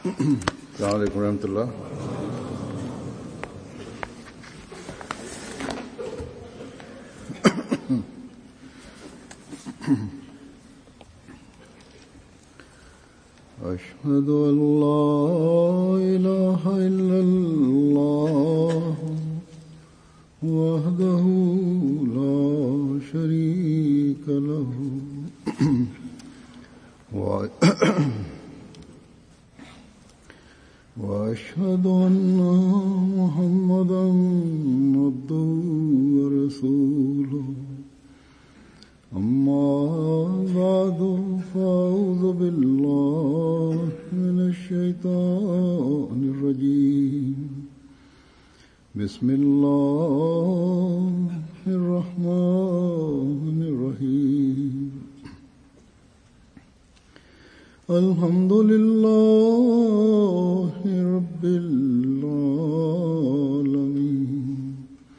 السلام عليكم ورحمة الله أشهد أن لا إله إلا الله وحده لا شريك له و- وأشهد أن محمدا عبده ورسوله أما بعد فأعوذ بالله من الشيطان الرجيم بسم الله الرحمن الرحيم الحمد لله رب العالمين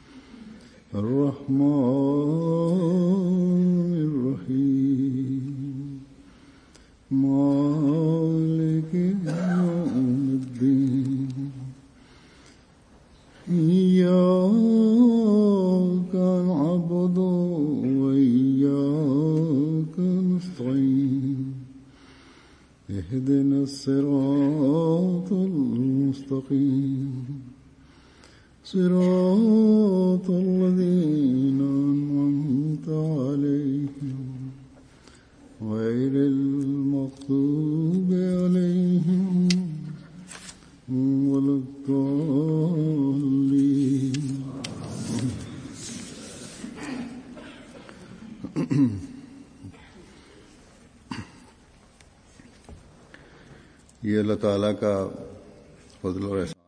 الرحمن الرحيم مالك يوم الدين إياك نعبد وإياك نستعين اهدنا الصراط المستقيم صراط الذين أنعمت عليهم غير المغضوب عليهم ولا الضالين ये अल्लाह ताला का फजल और एहसान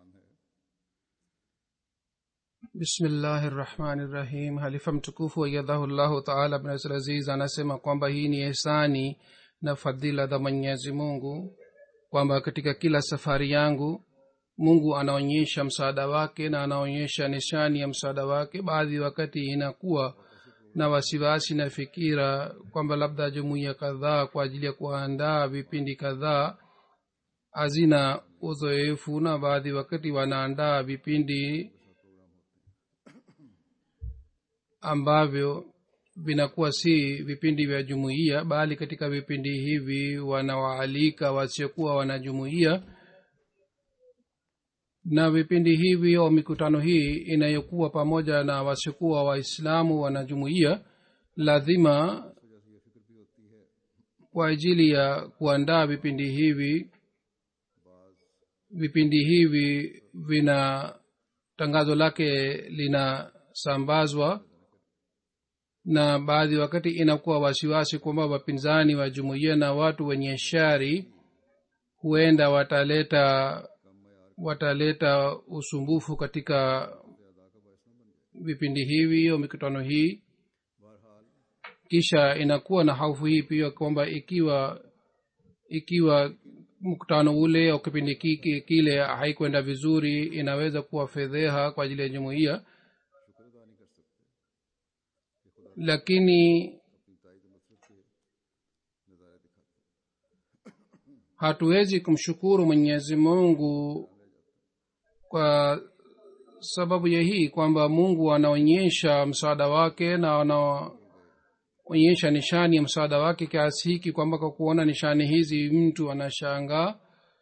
bismillahi rahmani rahim halifa mtukufu wayadhahullahu taala bnasir aziz anasema kwamba hii ni ihsani na fadhila za mwenyezi mungu kwamba katika kila safari yangu mungu anaonyesha msaada wake na anaonyesha nishani ya msaada wake baadhi wakati inakuwa na wasiwasi na fikira kwamba labda jumuiya kadhaa kwa ajili ya kuandaa vipindi kadhaa hazina uzoefu na baadhi wakati wanaandaa vipindi ambavyo vinakuwa si vipindi vya jumuiya bali katika vipindi hivi wanawaalika wasiokuwa wanajumuiya na vipindi hivi au mikutano hii inayokuwa pamoja na wasiokuwa waislamu wanajumuiya lazima kwa ajili ya kuandaa vipindi hivi vipindi hivi vina tangazo lake linasambazwa na baadhi wakati inakuwa wasiwasi kwamba wapinzani wa jumuiya na watu wenye shari huenda wataleta wataleta usumbufu katika vipindi hivi au mikutano hii kisha inakuwa na hofu hii pia kwamba ikiwa ikiwa mkutano ule au kipindi kiki kile haikwenda vizuri inaweza kuwa fedheha kwa ajili ya jumuiya lakini hatuwezi kumshukuru mwenyezi mungu kwa sababu ya hii kwamba mungu anaonyesha msaada wake na anaonyesha nishani ya msaada wake kiasi hiki kwamba kwa kuona nishani hizi mtu anashangaa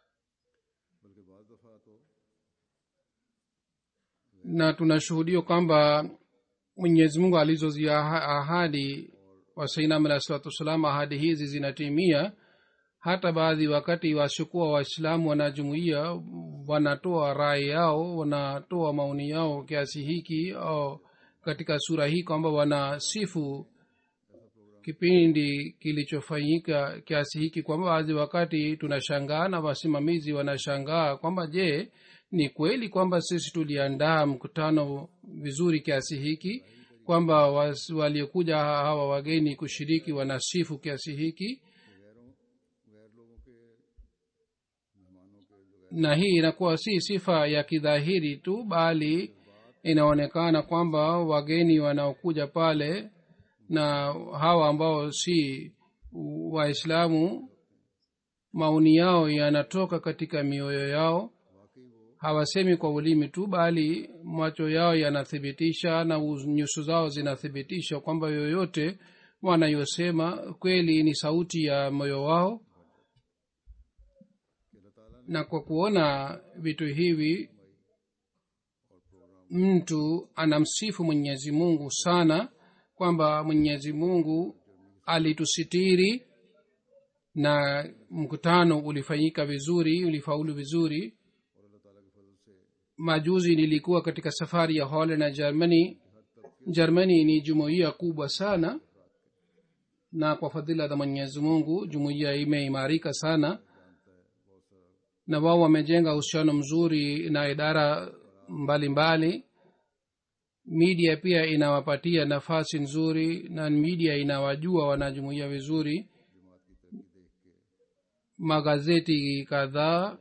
na tunashuhudia kwamba mwenyezi mungu alizozia ahadi wasainam alahi salatu wassalam ahadi hizi zinatimia hata baadhi wakati wasiokuwa waislamu wanajumuia wanatoa rai yao wanatoa maoni yao kiasi hiki au katika sura hii kwamba wanasifu kipindi kilichofanyika kiasi hiki kwamba baadhi wakati tunashangaa na wasimamizi wanashangaa kwamba je ni kweli kwamba sisi tuliandaa mkutano vizuri kiasi hiki kwamba waliokuja hawa wageni kushiriki wanasifu kiasi hiki na hii inakuwa si sifa ya kidhahiri tu bali inaonekana kwamba wageni wanaokuja pale na hawa ambao si waislamu maoni yao yanatoka katika mioyo yao hawasemi kwa ulimi tu bali macho yao yanathibitisha na nyuso zao zinathibitisha kwamba yoyote wanayosema kweli ni sauti ya moyo wao na kwa kuona vitu hivi mtu anamsifu mwenyezi mungu sana kwamba mwenyezi mungu alitusitiri na mkutano ulifanyika vizuri ulifaulu vizuri majuzi nilikuwa katika safari ya holland na germany germany ni jumuiya kubwa sana na kwa fadhila za mwenyezi mungu jumuiya imeimarika sana na wao wamejenga uhusiano mzuri na idara mbalimbali mbali. media pia inawapatia nafasi nzuri na media inawajua wanajumuia vizuri magazeti kadhaa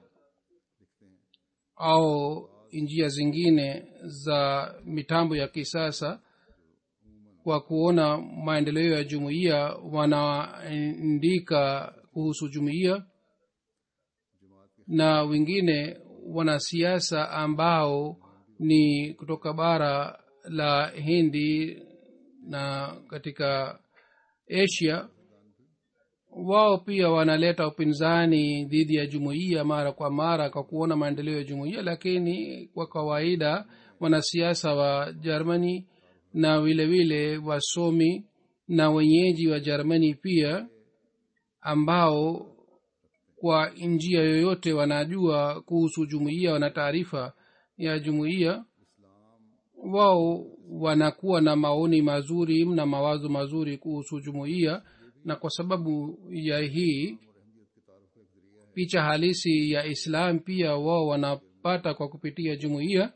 au njia zingine za mitambo ya kisasa kwa kuona maendeleo ya jumuiya wanaandika kuhusu jumuiya na wengine wanasiasa ambao ni kutoka bara la hindi na katika asia wao pia wanaleta upinzani dhidi ya jumuiya mara kwa mara kwa kuona maendeleo ya jumuiya lakini kwa kawaida wanasiasa wa germany na vile vile wasomi na wenyeji wa germany pia ambao kwa njia yoyote wanajua kuhusu jumuiya wana taarifa ya jumuiya wao wanakuwa na maoni mazuri na mawazo mazuri kuhusu jumuiya na kwa sababu ya hii picha halisi ya islam pia wao wanapata kwa kupitia jumuiya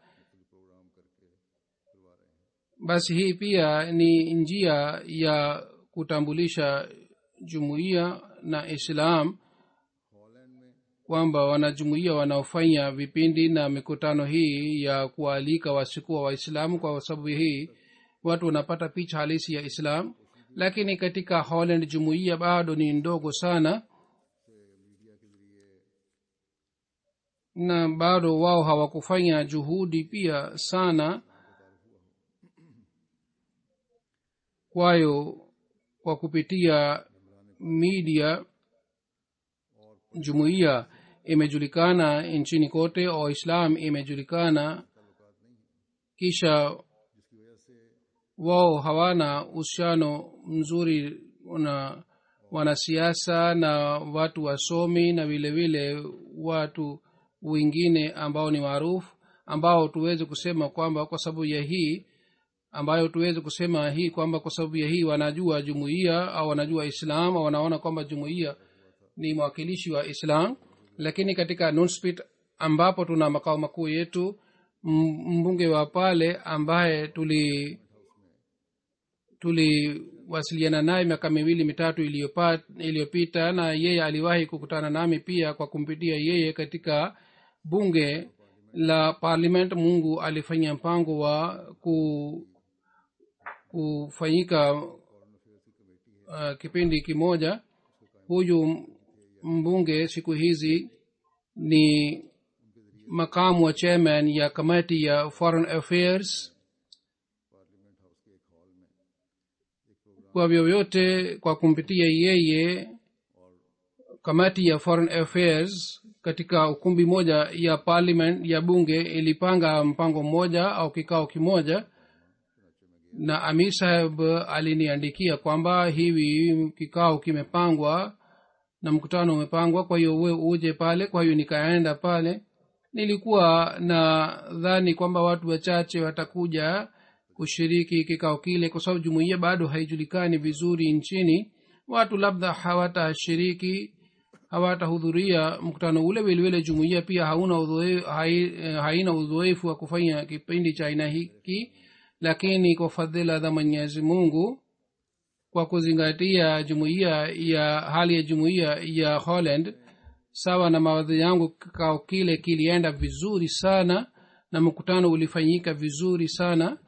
basi hii pia ni njia ya kutambulisha jumuiya na islam kwamba wanajumuia wanaofanya vipindi na mikutano hii ya kualika wasikuwa waislamu kwa sababu hii watu wanapata picha halisi ya islam lakini katika holland jumuiya bado ni ndogo sana na bado wao hawakufanya juhudi pia sana kwayo kwa kupitia media jumuiya imejulikana nchini kote au islam imejulikana kisha wao hawana uhusiano mzuri na wanasiasa na watu wasomi na vile vile watu wengine ambao ni maarufu ambao tuweze kusema kwamba kwa sababu ya hii ambayo tuweze kusema hii kwamba kwa sababu ya hii wanajua jumuiya au wanajua islam au wanaona kwamba jumuiya ni mwakilishi wa islam lakini katika nunspit ambapo tuna makao makuu yetu mbunge wa pale ambaye tuli tuliwasiliana naye miaka miwili mitatu iliyopita na yeye aliwahi kukutana nami pia kwa kumpitia yeye katika bunge la parliament mungu alifanya mpango wa ku, kufanyika uh, kipindi kimoja huyu mbunge siku hizi ni makamu wa chairman ya kamati ya foreign affairs kwa vyovyote kwa kumpitia yeye kamati ya foreign affairs katika ukumbi moja ya parliament ya bunge ilipanga mpango mmoja au kikao kimoja na amir saheb aliniandikia kwamba hivi kikao kimepangwa na mkutano umepangwa kwa hiyo we uje pale kwa hiyo nikaenda pale nilikuwa na dhani kwamba watu wachache watakuja kushiriki kikao kile kwa sababu jumuiya bado haijulikani vizuri nchini watu labda hawatashiriki hawatahudhuria mkutano ule vilevile jumuiya pia hauna udhoe, hai, haina udhoefu wa kufanya kipindi cha aina hiki lakini kwa fadhila za mwenyezi mungu kwa kuzingatia jumuiya ya hali ya jumuiya ya holland sawa na mawadhi yangu kikao kile kilienda vizuri sana na mkutano ulifanyika vizuri sana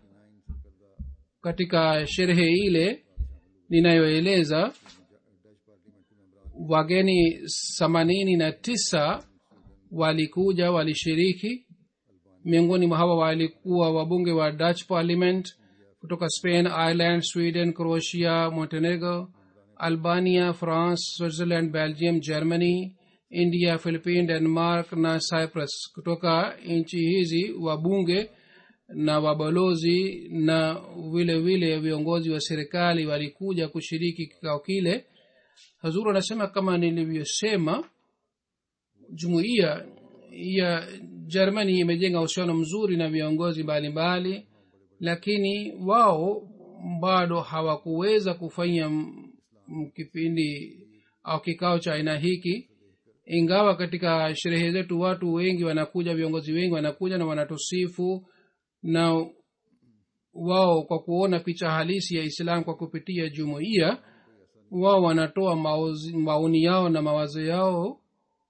katika sherehe ile ninayoeleza wageni themanini na tisa walikuja walishiriki miongoni mwa hawa walikuwa wabunge wa dutch parliament kutoka spain ireland sweden croatia montenegro albania france switzerland belgium germany india philippine denmark na cyprus kutoka nchi hizi wabunge na wabalozi na vile vile viongozi wa serikali walikuja kushiriki kikao kile hazuru anasema kama nilivyosema jumuiya ya germany imejenga uhusiano mzuri na viongozi mbalimbali mbali, lakini wao bado hawakuweza kufanya kipindi au kikao cha aina hiki ingawa katika sherehe zetu watu wengi wanakuja viongozi wengi wanakuja na wanatusifu na wao kwa kuona picha halisi ya islam kwa kupitia jumuiya wao wanatoa maoni yao na mawazo yao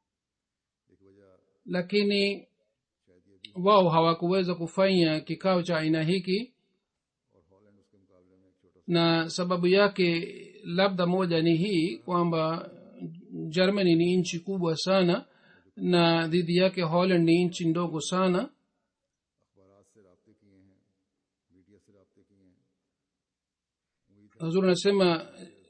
lakini wao hawakuweza kufanya kikao cha aina hiki na sababu yake labda moja ni hii kwamba germany ni nchi kubwa sana na dhidi yake holland ni nchi ndogo sana hazur anasema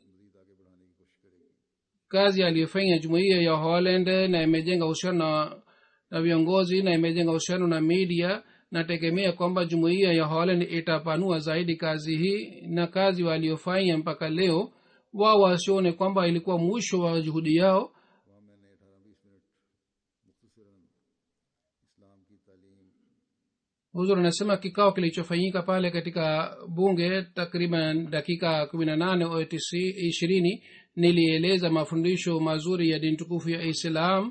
kazi aliyofanya jumuiya ya holland na imejenga uhusiano na, na viongozi na imejenga uhusiano na media nategemea kwamba jumuiya ya holland itapanua zaidi kazi hii na kazi waliofanya mpaka leo wao wasione kwamba ilikuwa mwisho wa juhudi yao huzur anasema kikao kilichofanyika pale katika bunge takriban dakika kumi na nane au ishirini nilieleza mafundisho mazuri ya dini tukufu ya islam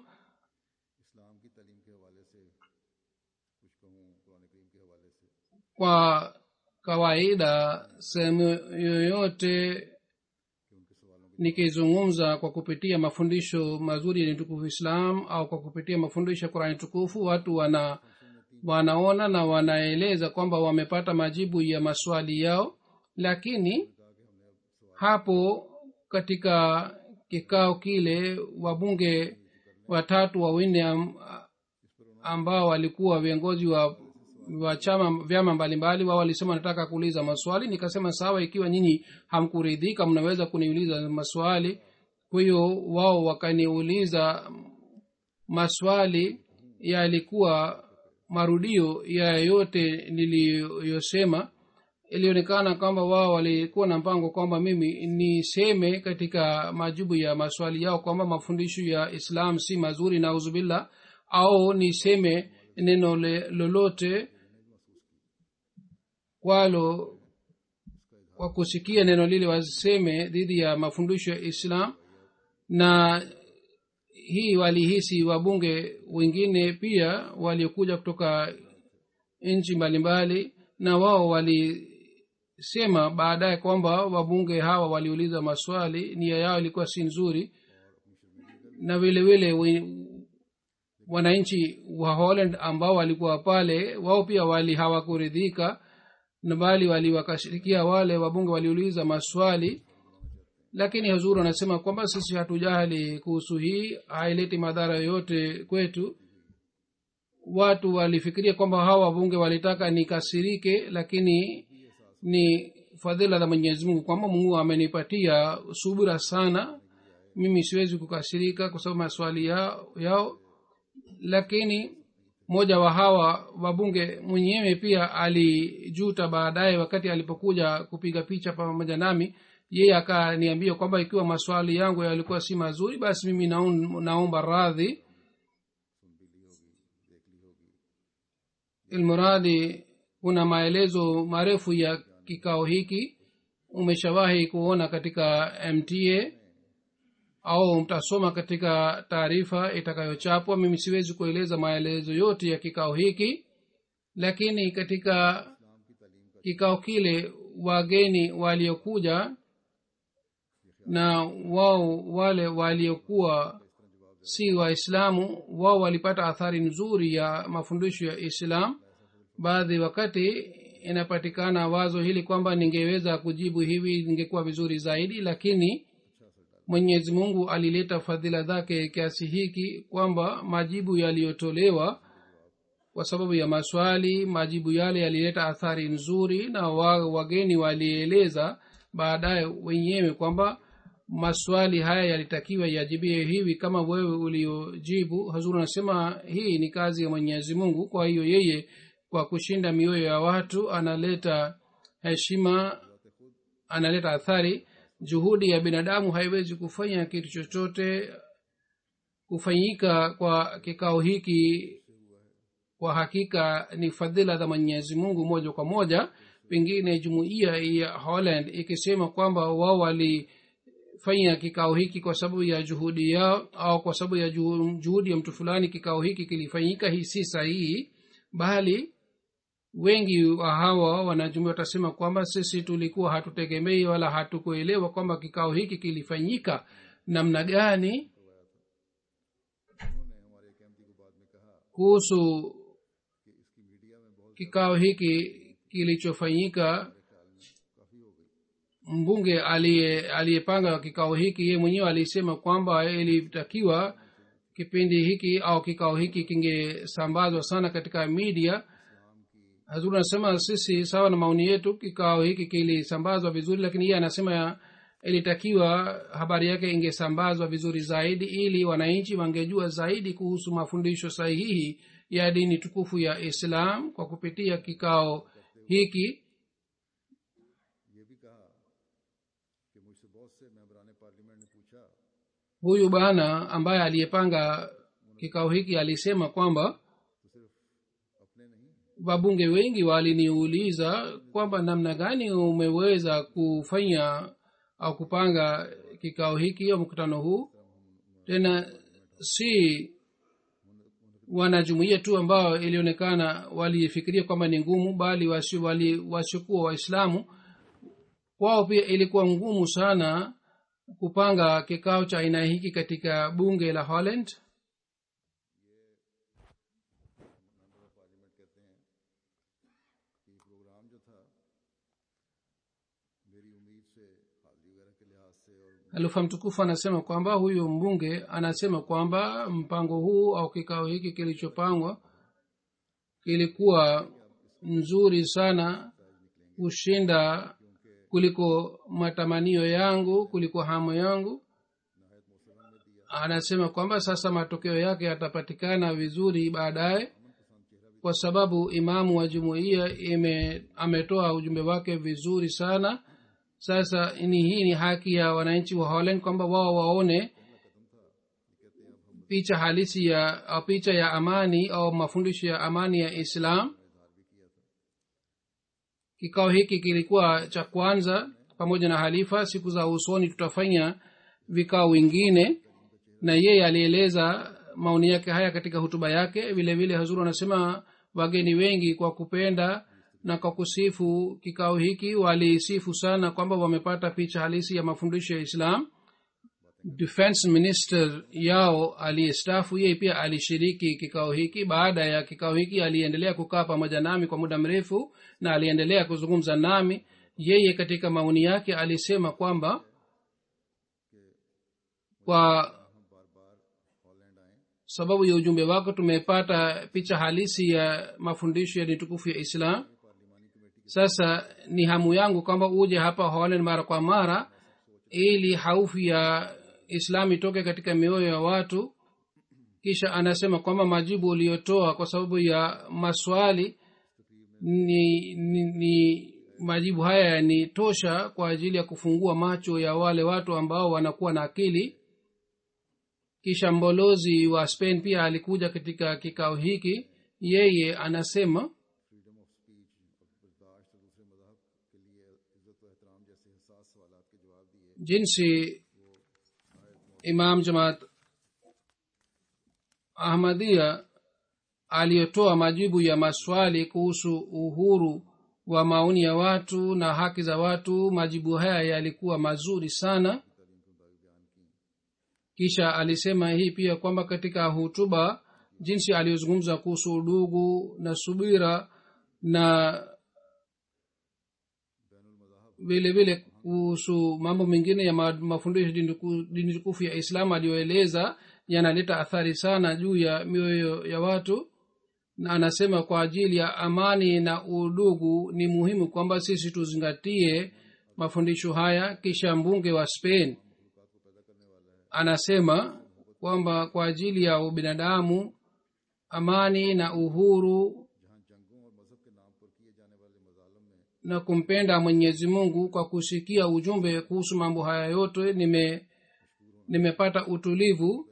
kwa kawaida sehemu yoyote nikizungumza kwa kupitia mafundisho mazuri ya tukufu islam au kwa kupitia mafundisho ya qurani tukufu watu wana wanaona na wanaeleza kwamba wamepata majibu ya maswali yao lakini hapo katika kikao kile wabunge watatu wawinne ambao walikuwa viongozi wa wa chama vyama mbalimbali wao walisema nataka kuuliza maswali nikasema sawa ikiwa nyinyi hamkuridhika mnaweza kuniuliza maswali kwa hiyo wao wakaniuliza maswali yalikuwa marudio ya yote niliyosema ilionekana kwamba wao walikuwa na mpango kwamba mimi niseme katika majibu ya maswali yao kwamba mafundisho ya islam si mazuri na uzubillah au niseme neno lolote kwalo kwa kusikia neno lile waseme dhidi ya mafundisho ya islam na hii walihisi wabunge wengine pia waliokuja kutoka nchi mbalimbali na wao walisema baadaye kwamba wabunge hawa waliuliza maswali nia yao ilikuwa si nzuri na vile vile wananchi wa holland ambao walikuwa pale wao pia wali hawakuridhika na bali waliwakashirikia wale wabunge waliuliza maswali lakini hazuru anasema kwamba sisi hatujali kuhusu hii haileti madhara yoyote kwetu watu walifikiria kwamba hawa wabunge walitaka nikasirike lakini ni fadhila za mwenyezi mungu kwamba mungu amenipatia subira sana mimi siwezi kukasirika kwa sababu maswali yao, yao lakini mmoja wa hawa wabunge mwenyewe pia alijuta baadaye wakati alipokuja kupiga picha pamoja nami yeye akaniambia kwamba ikiwa maswali yangu yalikuwa si mazuri basi mimi naum, naomba radhi ilmuradi kuna maelezo marefu ya kikao hiki umeshawahi kuona katika mta au mtasoma katika taarifa itakayochapwa mimi siwezi kueleza maelezo yote ya kikao hiki lakini katika kikao kile wageni waliokuja na wao wale waliokuwa si waislamu wao walipata athari nzuri ya mafundisho ya islam baadhi wakati inapatikana wazo hili kwamba ningeweza kujibu hivi ningekuwa vizuri zaidi lakini mwenyezi mungu alileta fadhila zake kiasi hiki kwamba majibu yaliyotolewa kwa sababu ya maswali majibu yale yalileta athari nzuri na wa, wageni walieleza baadaye wenyewe kwamba maswali haya yalitakiwa yajibiwe hivi kama wewe uliojibu hazuru anasema hii ni kazi ya mwenyezi mungu kwa hiyo yeye kwa kushinda mioyo ya watu analeta heshima analeta athari juhudi ya binadamu haiwezi kufanya kitu chochote kufanyika kwa kikao hiki kwa hakika ni fadhila za mwenyezi mungu moja kwa moja pengine jumuiya ya holland ikisema kwamba wao walifanya kikao hiki kwa sababu ya juhudi yao au kwa sababu ya juhudi ya mtu fulani kikao hiki kilifanyika hii si sahihi bali wengi wa hawa wanajumuia watasema kwamba sisi tulikuwa hatutegemei wala hatukuelewa kwamba kikao hiki kilifanyika namna gani kuhusu kikao hiki kilichofanyika mbunge aliyepanga kikao hiki ye mwenyewe alisema kwamba ilitakiwa kipindi hiki au kikao hiki kingesambazwa sana katika media hazuri anasema sisi sawa na maoni yetu kikao hiki kilisambazwa vizuri lakini yeye anasema ilitakiwa habari yake ingesambazwa vizuri zaidi ili wananchi wangejua zaidi kuhusu mafundisho sahihi ya dini tukufu ya islam kwa kupitia kikao hiki huyu bana ambaye aliyepanga kikao hiki alisema kwamba wabunge wengi waliniuliza kwamba namna gani umeweza kufanya au kupanga kikao hiki au mkutano huu tena si wanajumuia tu ambao ilionekana walifikiria kwamba ni ngumu bali wasiokuwa waislamu kwao pia ilikuwa ngumu sana kupanga kikao cha aina hiki katika bunge la holland alufa mtukufu anasema kwamba huyu mbunge anasema kwamba mpango huu au kikao hiki kilichopangwa kilikuwa nzuri sana kushinda kuliko matamanio yangu kuliko hamu yangu anasema kwamba sasa matokeo yake yatapatikana vizuri baadaye kwa sababu imamu wa jumuiya ametoa ujumbe wake vizuri sana sasa ni hii ni haki ya wananchi wa holland kwamba wao waone picha halisi ya au picha ya amani au mafundisho ya amani ya islam kikao hiki kilikuwa cha kwanza pamoja na halifa siku za usoni tutafanya vikao vingine na yeye alieleza maoni yake haya katika hutuba yake vile vile hazuru anasema wageni wengi kwa kupenda na kwa kusifu kikao hiki walisifu sana kwamba wamepata picha halisi ya mafundisho ya islam defense minister yao aliyestafu yeye pia alishiriki kikao hiki baada ya kikao hiki aliendelea kukaa pamoja nami kwa muda mrefu na aliendelea kuzungumza nami yeye katika maoni yake alisema kwamba kwa sababu ya ujumbe wako tumepata picha halisi ya mafundisho ya nitukufu ya islam sasa ni hamu yangu kwamba uje hapa holland mara kwa mara ili haufu ya islam itoke katika mioyo ya watu kisha anasema kwamba majibu uliyotoa kwa sababu ya maswali ni, ni, ni majibu haya ni tosha kwa ajili ya kufungua macho ya wale watu ambao wanakuwa na akili kisha mbolozi wa spain pia alikuja katika kikao hiki yeye anasema jinsi imam jamaat ahmadia aliyotoa majibu ya maswali kuhusu uhuru wa maoni ya watu na haki za watu majibu haya yalikuwa mazuri sana kisha alisema hii pia kwamba katika hutuba jinsi aliyozungumza kuhusu udugu na subira na vile vile kuhusu mambo mengine ya ma- mafundisho dini tuku- dini tukufu ya islam aliyoeleza yanaleta athari sana juu ya mioyo ya watu na anasema kwa ajili ya amani na udugu ni muhimu kwamba sisi tuzingatie mafundisho haya kisha mbunge wa spain anasema kwamba kwa ajili ya ubinadamu amani na uhuru na kumpenda mwenyezi mungu kwa kusikia ujumbe kuhusu mambo haya yote nime nimepata utulivu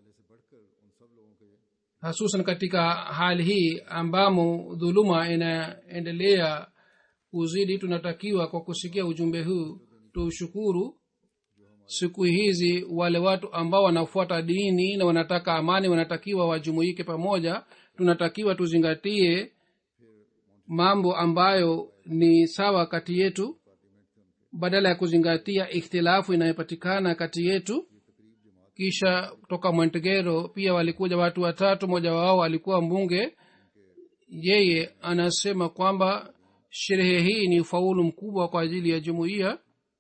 hasusan katika hali hii ambamo dhuluma inaendelea kuzidi tunatakiwa kwa kusikia ujumbe huu tushukuru siku hizi wale watu ambao wanafuata dini na wanataka amani wanatakiwa wajumuike pamoja tunatakiwa tuzingatie mambo ambayo ni sawa kati yetu badala ya kuzingatia ikhtilafu inayopatikana kati yetu kisha kutoka montegero pia walikuja watu watatu mmoja wao alikuwa mbunge yeye anasema kwamba sherehe hii ni ufaulu mkubwa kwa ajili ya jumuiya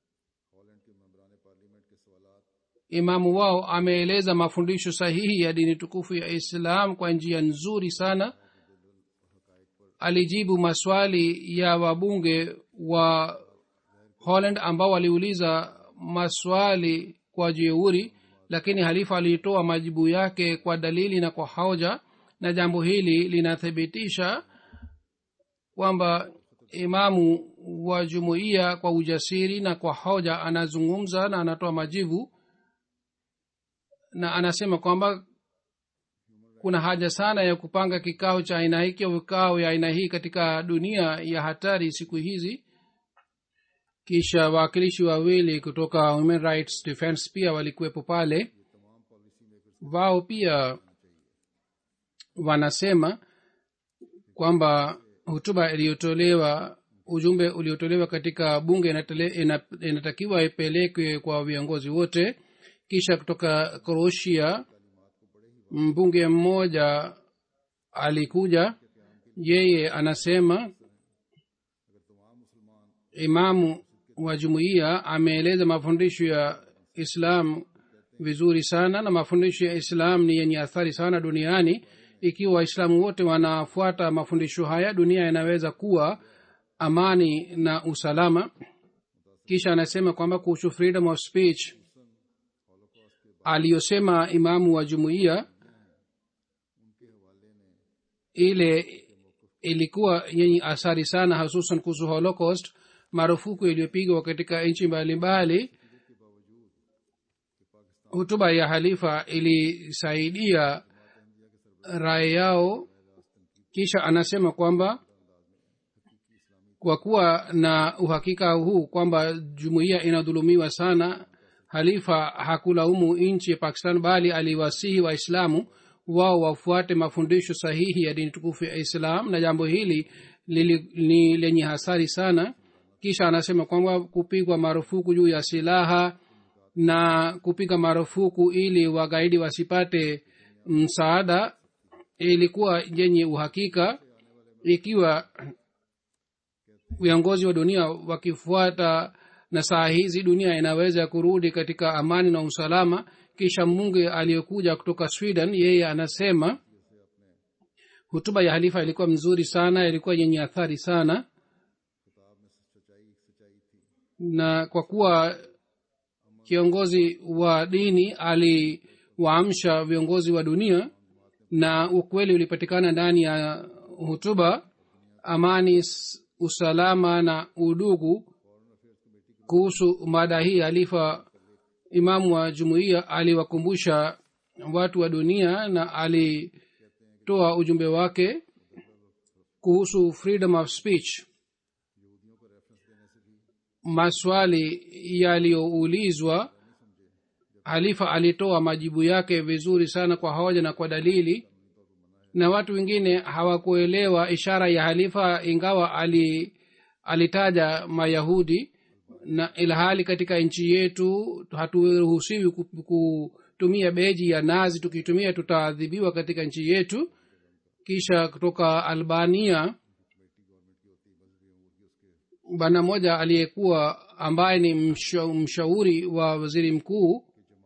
imamu wao ameeleza mafundisho sahihi ya dini tukufu ya islam kwa njia nzuri sana alijibu maswali ya wabunge wa holland ambao waliuliza maswali kwa jeuri lakini halifa alitoa majibu yake kwa dalili na kwa hoja na jambo hili linathibitisha kwamba imamu wa jumuiya kwa ujasiri na kwa hoja anazungumza na anatoa majibu na anasema kwamba kuna haja sana ya kupanga kikao cha aina hiki au vikao ya aina hii katika dunia ya hatari siku hizi kisha wawakilishi wawili kutoka human rights defense pia walikuwepo pale wao pia wanasema kwamba hutuba iliyotolewa ujumbe uliotolewa katika bunge inatele- ina- inatakiwa ipelekwe kwa viongozi wote kisha kutoka kroatia mbunge mmoja alikuja yeye anasema imamu wa jumuiya ameeleza mafundisho ya islam vizuri sana na mafundisho ya islam ni yenye athari sana duniani ikiwa waislamu wote wanafuata mafundisho haya dunia inaweza kuwa amani na usalama kisha anasema kwamba kuhusu freedom of speech aliyosema imamu wa jumuiya ile ilikuwa yenye athari sana hususan kuhusu holocaust marufuku iliyopigwa katika nchi mbalimbali hutuba ya halifa ilisaidia rai yao kisha anasema kwamba kwa kuwa na uhakika huu kwamba jumuiya inadhulumiwa sana halifa hakulaumu nchi ya pakistan bali aliwasihi waislamu wao wafuate mafundisho sahihi ya dini tukufu ya islam na jambo hili lili, ni lenye hasari sana kisha anasema kwamba kupigwa marufuku juu ya silaha na kupiga marufuku ili wagaidi wasipate msaada ilikuwa yenye uhakika ikiwa viongozi wa dunia wakifuata na saa hizi dunia inaweza kurudi katika amani na usalama kisha munge aliyekuja kutoka sweden yeye anasema hutuba ya halifa ilikuwa mzuri sana ilikuwa yenye athari sana na kwa kuwa kiongozi wa dini aliwaamsha viongozi wa dunia na ukweli ulipatikana ndani ya hutuba amani usalama na udugu kuhusu mada hii alifa imamu wa jumuiya aliwakumbusha watu wa dunia na alitoa ujumbe wake kuhusu freedom of speech maswali yaliyoulizwa halifa alitoa majibu yake vizuri sana kwa hoja na kwa dalili na watu wengine hawakuelewa ishara ya halifa ingawa ali, alitaja mayahudi na ilhali katika nchi yetu haturuhusiwi kutumia beji ya nazi tukitumia tutaadhibiwa katika nchi yetu kisha kutoka albania bwana mmoja aliyekuwa ambaye ni msha, mshauri wa waziri mkuu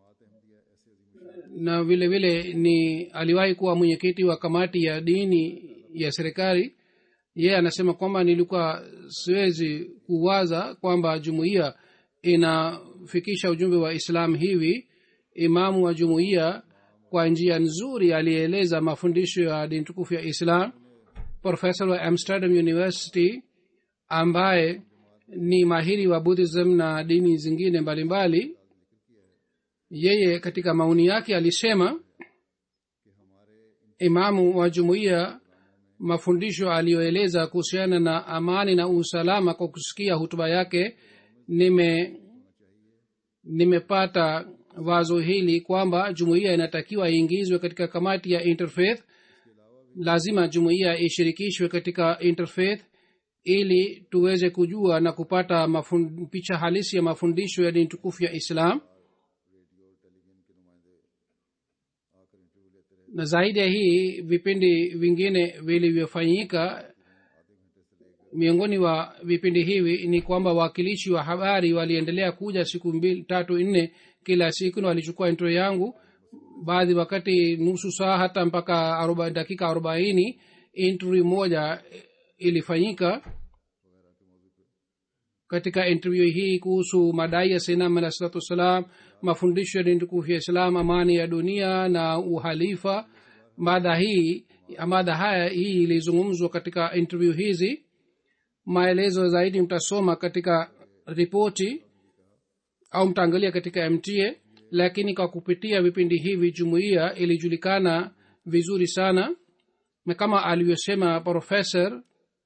na vile vile ni aliwahi kuwa mwenyekiti wa kamati ya dini ya serikali yeye anasema kwamba nilikuwa siwezi kuwaza kwamba jumuiya inafikisha ujumbe wa islam hivi imamu wa jumuiya kwa njia nzuri alieleza mafundisho ya dini tukufu ya islam profesa wa amsterdam university ambaye ni mahiri wa buddhism na dini zingine mbalimbali mbali, yeye katika maoni yake alisema imamu wa jumuiya mafundisho aliyoeleza kuhusiana na amani na usalama kwa kusikia hutuba yake nime nimepata wazo hili kwamba jumuiya inatakiwa iingizwe katika kamati ya interfaith lazima jumuiya ishirikishwe katika interfaith ili tuweze kujua na kupata mafun, picha halisi ya mafundisho ya dini tukufu ya islam na zaidi ya hii vipindi vingine vilivyofanyika miongoni wa vipindi hivi ni kwamba wawakilishi wa habari waliendelea kuja siku mbili tatu nne kila siku na walichukua intro yangu baadhi wakati nusu saa hata mpaka aroba, dakika arobaini interview moja ilifanyika katika interview hii kuhusu madai ya sainam alah salatu wassalam mafundisho ya dini tukufu ya islam amani ya dunia na uhalifa mada hii mada haya hii ilizungumzwa katika interview hizi maelezo zaidi mtasoma katika ripoti au mtaangalia katika mta lakini kwa kupitia vipindi hivi jumuiya ilijulikana vizuri sana na kama alivyosema profesa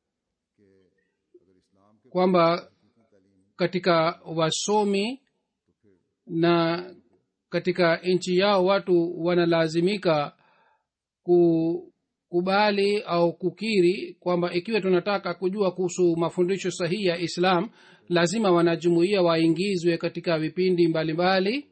kwamba katika wasomi na katika nchi yao watu wanalazimika kukubali au kukiri kwamba ikiwa tunataka kujua kuhusu mafundisho sahihi ya islam lazima wanajumuia waingizwe katika vipindi mbalimbali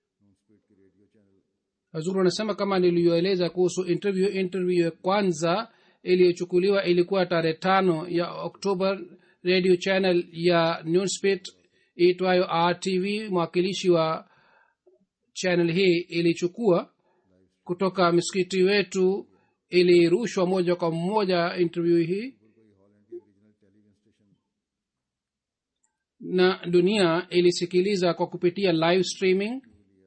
hazuru anasema kama niliyoeleza kuhusu interview interview ya kwanza iliyochukuliwa ilikuwa tarehe tano ya oktoba radio channel ya newspit iitwayo rtv mwakilishi wa channel hii ilichukua kutoka msikiti wetu ilirushwa moja kwa moja interview hii na dunia ilisikiliza kwa kupitia live streaming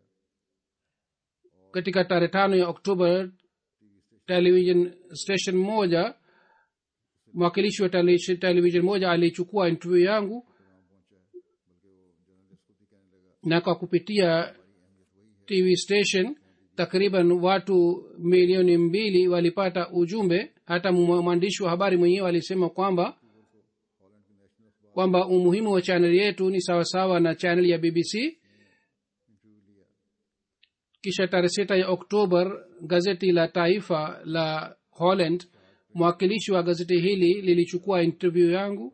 katika tarehe tano ya oktoba television station moja mwakilishi wa television moja alichukua interview yangu na kwa kupitia tv station takriban watu milioni mbili walipata ujumbe hata mwandishi wa habari mwenyewe alisema kwamba kwamba umuhimu wa chaneli yetu ni sawasawa na chaneli ya bbc kisha tarehe sita ya oktobar gazeti la taifa la holland mwakilishi wa gazeti hili lilichukua interview yangu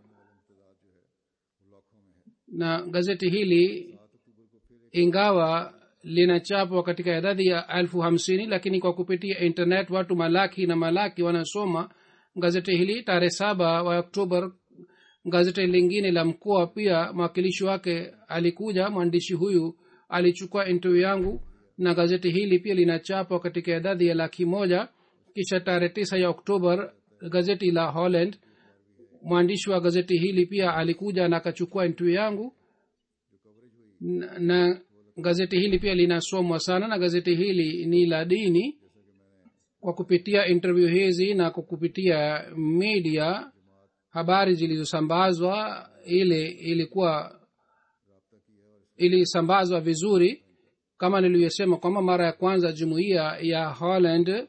na gazeti hili ingawa linachapwa katika idadi ya elfu hamsini lakini kwa kupitia internet watu malaki na malaki wanasoma gazeti hili tarehe saba wa oktobar gazeti lingine la mkoa pia mwakilishi wake alikuja mwandishi huyu alichukua interview yangu na gazeti hili pia linachapwa katika idadi ya laki moja kisha tarehe tisa ya oktobar gazeti la holland mwandishi wa gazeti hili pia alikuja na akachukua interview yangu na, na gazeti hili pia linasomwa sana na gazeti hili ni la dini kwa kupitia interview hizi na kwa kupitia media habari zilizosambazwa ile ilikuwa ilisambazwa vizuri kama nilivyosema kwamba mara ya kwanza jumuiya ya holland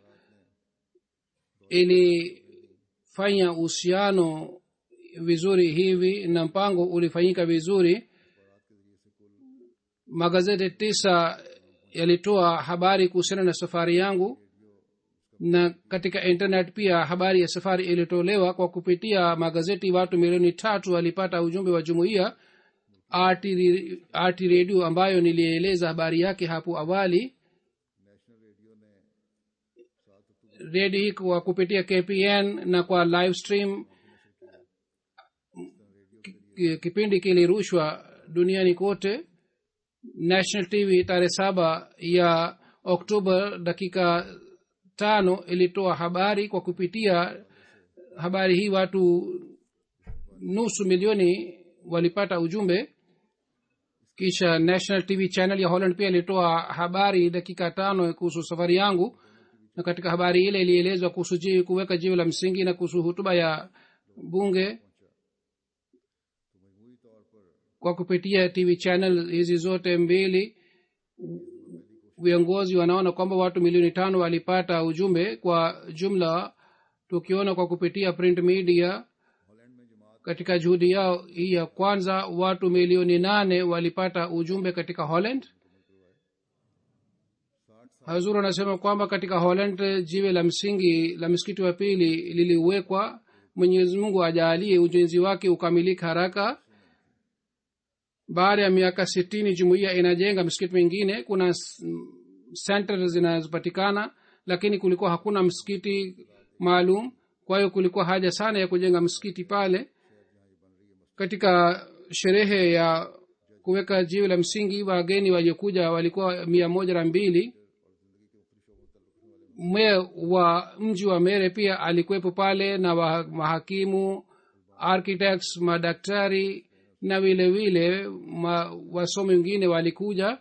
ilifanya uhusiano vizuri hivi na mpango ulifanyika vizuri magazeti tisa yalitoa habari kuhusiana na safari yangu na katika internet pia habari ya safari ilitolewa kwa kupitia magazeti watu milioni tatu walipata ujumbe wa jumuiya rt redio ambayo nilieleza habari yake hapo awali redio hii kwa kupitia kpn na kwa live stream ki- kipindi kilirushwa duniani kote national tv tarehe saba ya oktoba dakika tano ilitoa habari kwa kupitia habari hii watu nusu milioni walipata ujumbe kisha national tv channel ya holland pia ilitoa habari dakika tano kuhusu safari yangu na katika habari ile ilielezwa kuhusu jiwe kuweka jiwe la msingi na kuhusu hutuba ya bunge kwa kupitia tv channel hizi zote mbili viongozi wanaona kwamba watu milioni tano walipata ujumbe kwa jumla tukiona kwa kupitia print media katika juhudi yao hii ya kwanza watu milioni nane walipata ujumbe katika holland hazur anasema kwamba katika holland jiwe la msingi la msikiti wa pili liliwekwa mwenyezi mungu ajaalie ujenzi wake ukamilika haraka baada ya miaka sitini jumuiya inajenga msikiti mingine kuna s- center zinazopatikana lakini kulikuwa hakuna msikiti maalum kwa hiyo kulikuwa haja sana ya kujenga msikiti pale katika sherehe ya kuweka jiwe la msingi wageni waliokuja walikuwa mia moja na mbili meya wa mji wa mere pia alikuwepo pale na wa- mahakimu architects madaktari na vile vile ma, wasomi wengine walikuja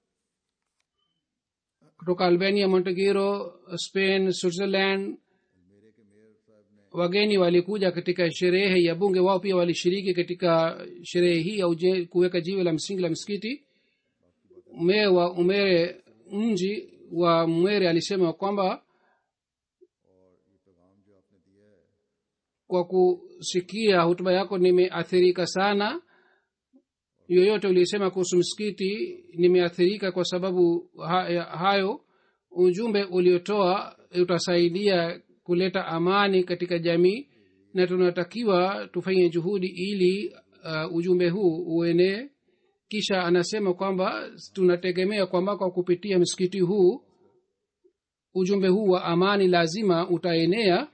kutoka albania montegiro spain switzerland wageni walikuja katika sherehe ya bunge wao pia walishiriki katika sherehe hii ya uje- kuweka jiwe la msingi la msikiti meya wa umere mji wa mwere alisema kwamba kwa kusikia hutuba yako nimeathirika sana yoyote ulisema kuhusu msikiti nimeathirika kwa sababu ha- hayo ujumbe uliotoa utasaidia kuleta amani katika jamii na tunatakiwa tufanye juhudi ili uh, ujumbe huu uenee kisha anasema kwamba tunategemea kwamba kwa kupitia msikiti huu ujumbe huu wa amani lazima utaenea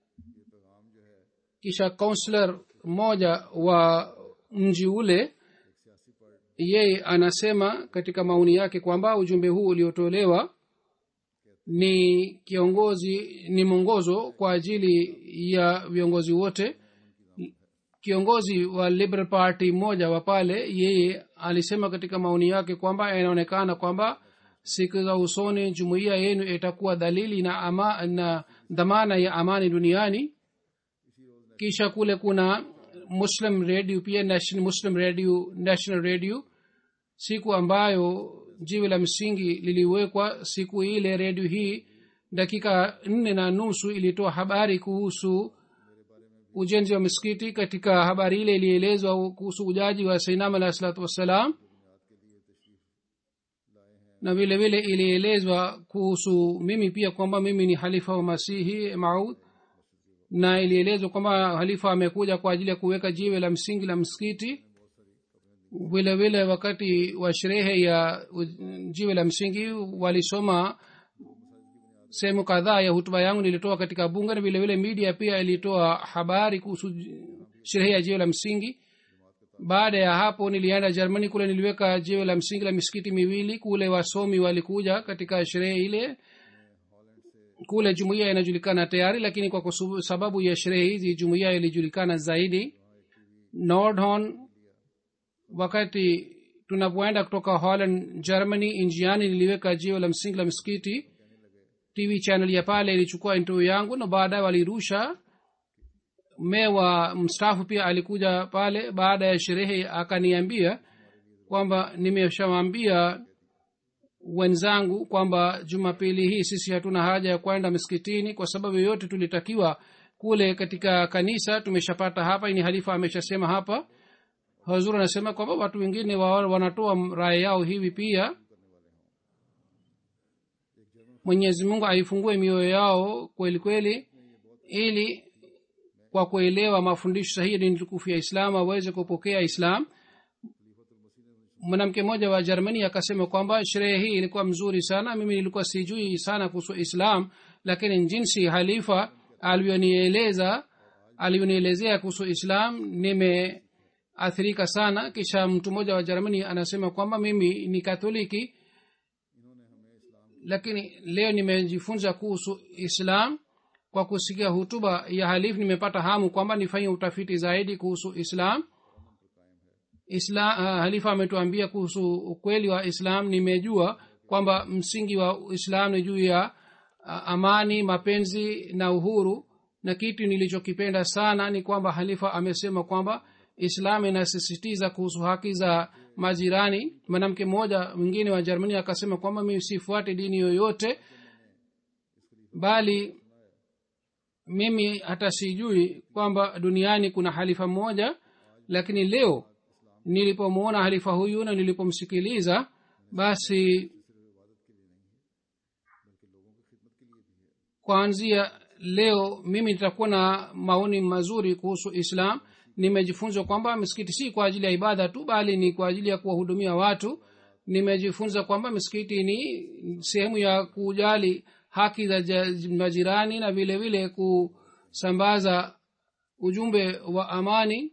kisha kaunslor mmoja wa mji ule yeye anasema katika maoni yake kwamba ujumbe huu uliotolewa ni kiongozi ni mwongozo kwa ajili ya viongozi wote kiongozi wa liberal party mmoja wa pale yeye alisema katika maoni yake kwamba inaonekana kwamba siku za usoni jumuiya yenu itakuwa dalili na, ama, na dhamana ya amani duniani kisha kule kuna muslim radio pia national, muslim radio national radio siku ambayo jiwe la msingi liliwekwa siku ile redio hii dakika nne na nusu ilitoa habari kuhusu ujenzi wa misikiti katika habari ile ilielezwa kuhusu ujaji wa sainam alahi salatu wassalam na vile vile ilielezwa kuhusu mimi pia kwamba mimi ni halifa wa masihi maud na ilielezwa kwamba halifa amekuja kwa ajili ya kuweka jiwe la msingi la msikiti vile vile wakati wa sherehe ya u- jiwe la msingi walisoma sehemu kadhaa ya hutuba yangu nilitoa katika bunge na vile vile media pia ilitoa habari kuhusu j- sherehe ya jiwe la msingi baada ya hapo nilienda germany kule niliweka jiwe la msingi la misikiti miwili kule wasomi walikuja katika sherehe ile kule jumuiya inajulikana tayari lakini kwa kusu- sababu ya sherehe hizi jumuiya ilijulikana zaidi nordhorn wakati tunapoenda kutoka holland germany njiani niliweka jiwe la msingi la msikiti tv channel ya pale ilichukua interview yangu na baadaye walirusha mewa mstaafu pia alikuja pale baada ya sherehe akaniambia kwamba nimeshawambia wenzangu kwamba jumapili hii sisi hatuna haja ya kwenda miskitini kwa sababu yoyote tulitakiwa kule katika kanisa tumeshapata hapa ni halifa ameshasema hapa hazur anasema kwamba watu wengine wa- wanatoa raya yao hivi pia mwenyezi mungu aifungue mioyo yao kweli kweli ili kwa kuelewa mafundisho sahihi ya dini tukufu ya islam waweze kupokea islam mwanamke mmoja wa germany akasema kwamba sherehe hii ilikuwa mzuri sana mimi nilikuwa sijui sana kuhusu islam lakini jinsi halifa alivyonieleza alivyonielezea kuhusu islam nime athirika sana kisha mtu mmoja wa jermani anasema kwamba mimi ni katholiki lakini leo nimejifunza kuhusu islam kwa kusikia hutuba ya halifu nimepata hamu kwamba nifanye utafiti zaidi kuhusu islam islam uh, halifa ametuambia kuhusu ukweli wa islam nimejua kwamba msingi wa islam ni juu ya uh, amani mapenzi na uhuru na kitu nilichokipenda sana ni kwamba halifa amesema kwamba islam inasisitiza kuhusu haki za majirani mwanamke mmoja mwingine wa jermani akasema kwamba mimi sifuate dini yoyote bali mimi hata sijui kwamba duniani kuna halifa mmoja lakini leo nilipomwona halifa huyu na nilipomsikiliza basi kuanzia leo mimi nitakuwa na maoni mazuri kuhusu islam nimejifunza kwamba misikiti si kwa ajili ya ibada tu bali ni kwa ajili ya kuwahudumia watu nimejifunza kwamba misikiti ni sehemu ya kujali haki za majirani na vile vile kusambaza ujumbe wa amani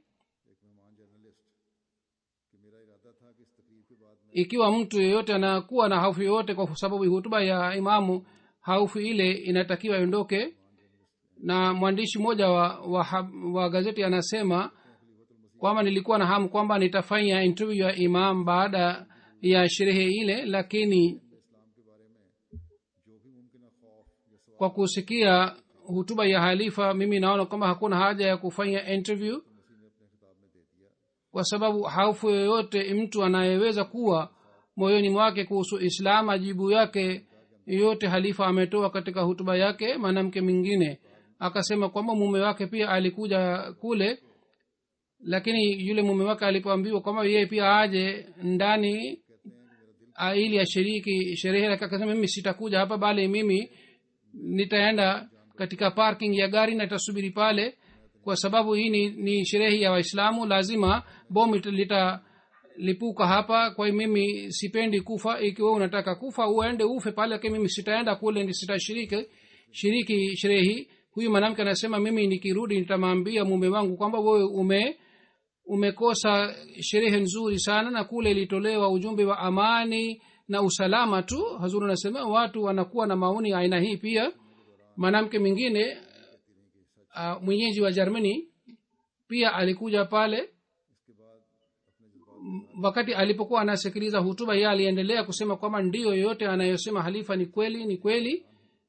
ikiwa mtu yeyote anakuwa na hofu yoyote kwa sababu hutuba ya imamu haufu ile inatakiwa iondoke na mwandishi mmoja wa, wa, wa gazeti anasema kwamba nilikuwa na hamu kwamba nitafanya interview ya imam baada ya sherehe ile lakini kwa kusikia hutuba ya halifa mimi naona kwamba hakuna haja ya kufanya interview kwa sababu haufu yoyote mtu anayeweza kuwa moyoni mwake kuhusu islam ajibu yake yote halifa ametoa katika hutuba yake mwanamke mwingine akasema kwamba mume wake pia alikuja kule lakini yule mume wake alipoambiwa kwamba yeye pia aje ndani ili ashiriki sherehe akasema mimi sitakuja hapa bali mimi nitaenda katika parking ya gari na tasubiri pale kwa sababu hii ni, ni sherehe ya waislamu lazima bomu litalipuka hapa kwa hiyo mimi sipendi kufa ikiwa unataka kufa uende ufe pale lakini mimi sitaenda kule sitashiriki shiriki sherehe hii huyu mwanamke anasema mimi nikirudi nitamwambia mume wangu kwamba wewe ume umekosa sherehe nzuri sana na kule ilitolewa ujumbe wa amani na usalama tu hazuru anasema watu wanakuwa na maoni ya aina hii pia mwanamke mwingine uh, mwenyeji wa germany pia alikuja pale wakati alipokuwa anasikiliza hutuba ye aliendelea kusema kwamba ndiyo yoyote anayosema halifa ni kweli ni kweli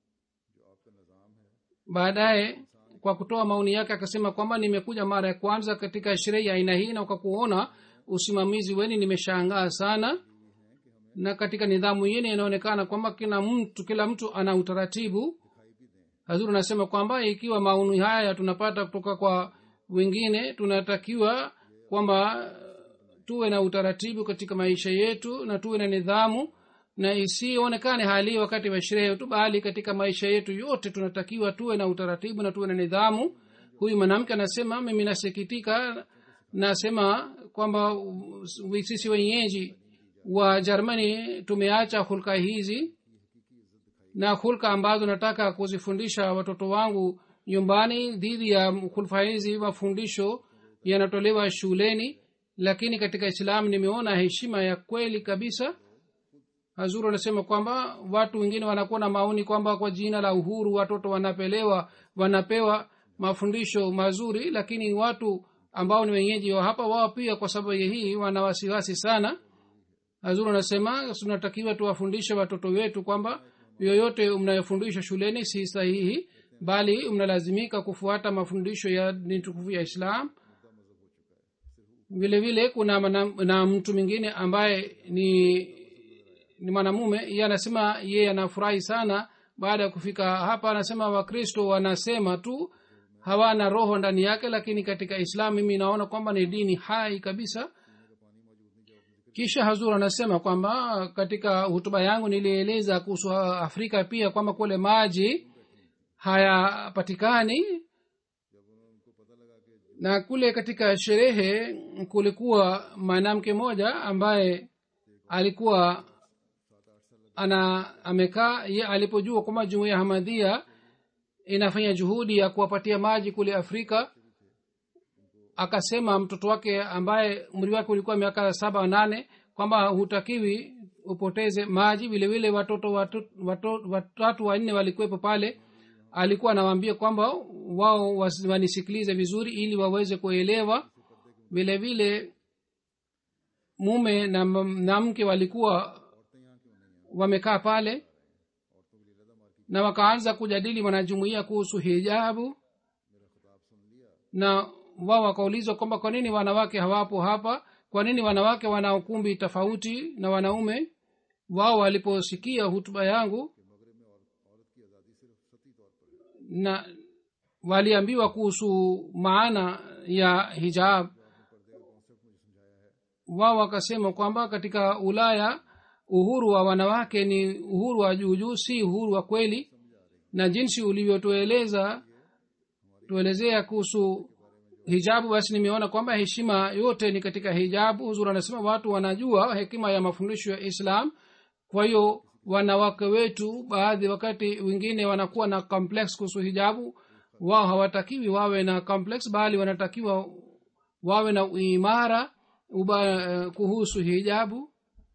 baadaye kwa kutoa maoni yake akasema kwamba nimekuja mara ya kwanza katika sherehe ya aina hii na kwa kuona usimamizi weni nimeshangaa sana na katika nidhamu yene inaonekana kwamba kila mtu kila mtu ana utaratibu hazuru anasema kwamba ikiwa maoni haya tunapata kutoka kwa wengine tunatakiwa kwamba tuwe na utaratibu katika maisha yetu na tuwe na nidhamu na isionekane hali wakati wa sherehe tu bali katika maisha yetu yote tunatakiwa tuwe na utaratibu na tuwe na nidhamu huyu mwanamke anasema mimi nasikitika nasema kwamba sisi wenyeji wa jermani tumeacha hulka hizi na hulka ambazo nataka kuzifundisha watoto wangu nyumbani dhidi ya hulfa hizi mafundisho yanatolewa shuleni lakini katika islamu nimeona heshima ya kweli kabisa hazuru anasema kwamba watu wengine wanakuwa na maoni kwamba kwa jina la uhuru watoto wanapelewa wanapewa mafundisho mazuri lakini watu ambao ni wenyeji wa hapa wao pia kwa sababu hii wana wasiwasi sana hazuru anasema tunatakiwa tuwafundishe watoto wetu kwamba yoyote mnayofundisha shuleni si sahihi bali mnalazimika kufuata mafundisho ya dini tukufu ya islam vile vile kuna mana, na mtu mwingine ambaye ni ni mwanamume ye anasema yeye anafurahi sana baada ya kufika hapa anasema wakristo wanasema tu hawana roho ndani yake lakini katika islam mimi naona kwamba ni dini hai kabisa kisha hazur anasema kwamba katika hutuba yangu nilieleza kuhusu afrika pia kwamba kule maji hayapatikani na kule katika sherehe kulikuwa mwanamke moja ambaye alikuwa ana amekaa ye alipojua kwamba jumuiya hamadhia inafanya juhudi ya kuwapatia maji kule afrika akasema mtoto wake ambaye umri wake ulikuwa miaka saba nane kwamba hutakiwi upoteze maji vile vile watoto watu- watu- watatu wanne walikuwepo pale alikuwa anawaambia kwamba wao wasi- wanisikilize vizuri ili waweze kuelewa vile vile mume na, m- na mke walikuwa wamekaa pale na wakaanza kujadili wanajumuia kuhusu hijabu na wao wakaulizwa kwamba kwa nini wanawake hawapo hapa kwa nini wanawake wana ukumbi tofauti na wanaume wao waliposikia hutuba yangu na waliambiwa kuhusu maana ya hijab wao wakasema kwamba katika ulaya uhuru wa wanawake ni uhuru wa juujuu si uhuru wa kweli na jinsi ulivyotueleza tuelezea kuhusu hijabu basi nimeona kwamba heshima yote ni katika hijabu huzur anasema watu wanajua hekima ya mafundisho ya islam kwa hiyo wanawake wetu baadhi wakati wengine wanakuwa na complex kuhusu hijabu wao hawatakiwi wawe na complex bali wanatakiwa wawe na uimara uba, kuhusu hijabu